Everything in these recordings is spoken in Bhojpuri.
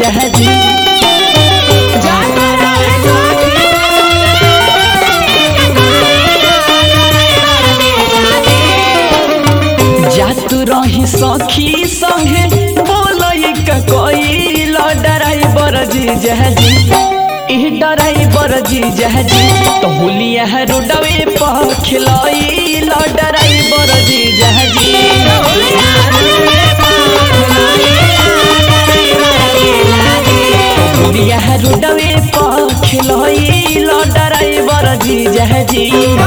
जहाजी जातु रही सखी संगे बोलई का कोई ड्राइवर जी जहाजी ई ड्राइवर जी जहाजी तो हुलिया रोडवे पर खिलाई ड्राइवर जी जहाजी हुलिया रोडवे पर खिलाई ड्राइवर जी जहाजी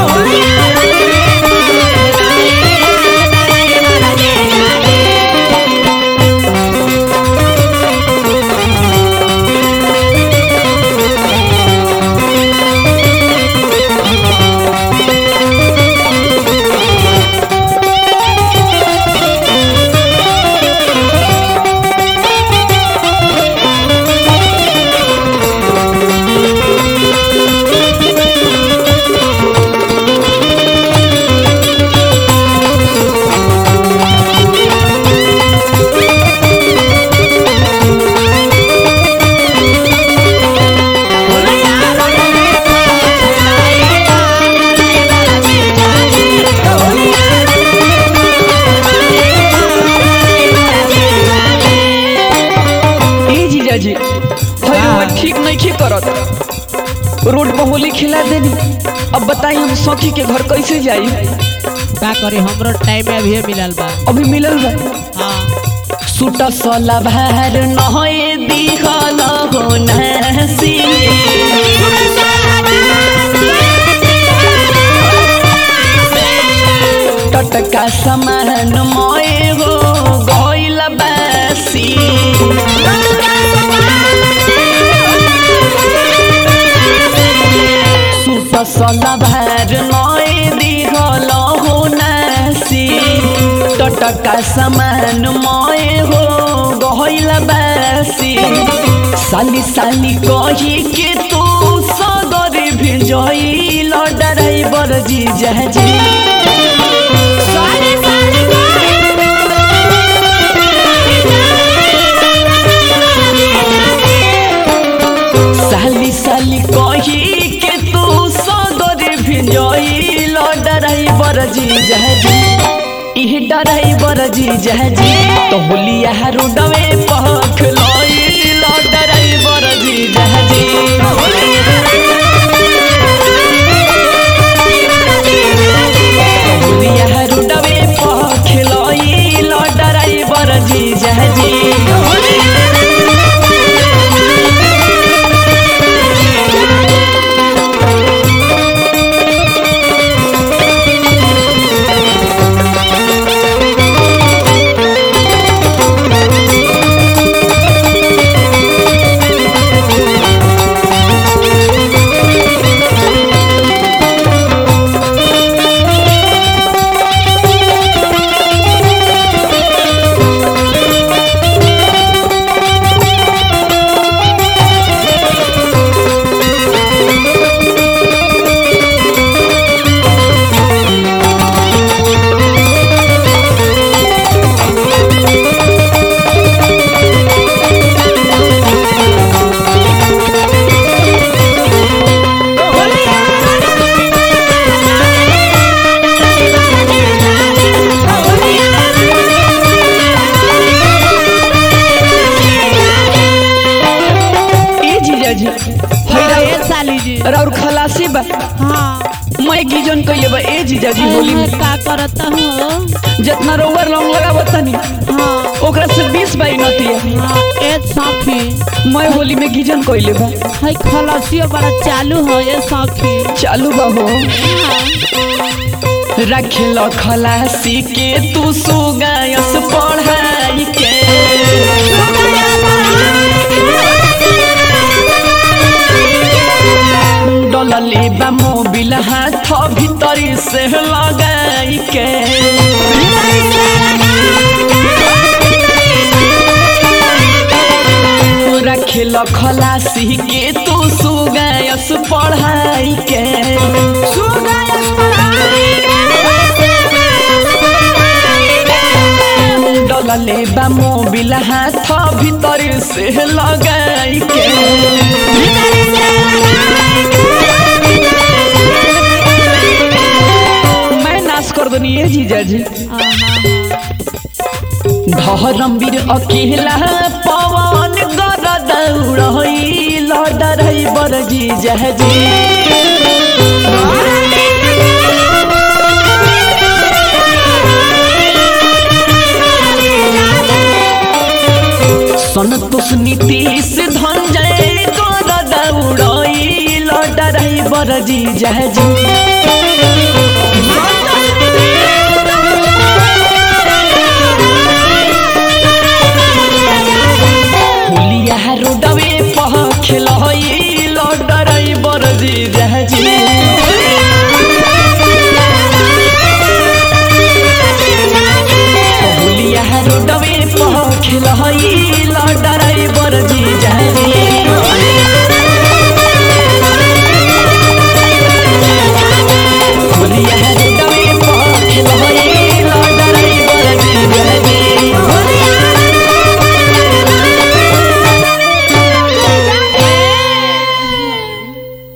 ए जीजाजी हई रउआ ठीक नहीं ठीक करत रोड पर होली खिला देनी अब बताई हम सखी के घर कैसे जाई का करे हमरो टाइम में अभी मिलल बा अभी मिलल बा हाँ सूट सला भार नहए दिखल हो नसी टटका समान मय हो गइल बासी सूट सला भार नय दिखल हो नसी टटका समान मय हो गइल बासी साली साली कही के तू सगर भिजइल ड्राइवर जी जहाजी साली साली कही के तू सगर भिजइल ड्राइवर जी जहाजी इह ड्राइवर जी जहाजी तो होलिया रोडवे पख लइल ड्राइवर जी जहाजी होलिया रोडवे पख लइल ड्राइवर जी जहाजी ए जीजाजी हाँ, ए साली जी और खलासी बा हाँ मैं गिजन कइले बा ए जीजाजी होली में का करता हूँ जितना रोवर लौंग लगावत तनी हाँ ओकरा से 20 बाई नतिया हाँ ए साखी मैं होली में गिजन कइले बा है खलसियो बड़ा चालू है ये साखी चालू बा हो रखेल खलासी के तू सुगायस पढ़ाई के डलले बा मोबिल हाथ भीतरी से लगाई के रखेल खलासी के तू सुगायस पढ़ाई के मरले बा मोबिल हाथ भीतर से लगाई के मैं नाश कर दनी ये जीजा जी धर्मवीर अकेला पवन गर दौड़ई लड़ई बर जीजा जी संतोष नीतीश धनजय गर दौड़ई लड़ई बर जीजा जी हुलिया रोडवे पह खेलई लड़ई बर जीजा जी हुलिया रोडवे पह खेलई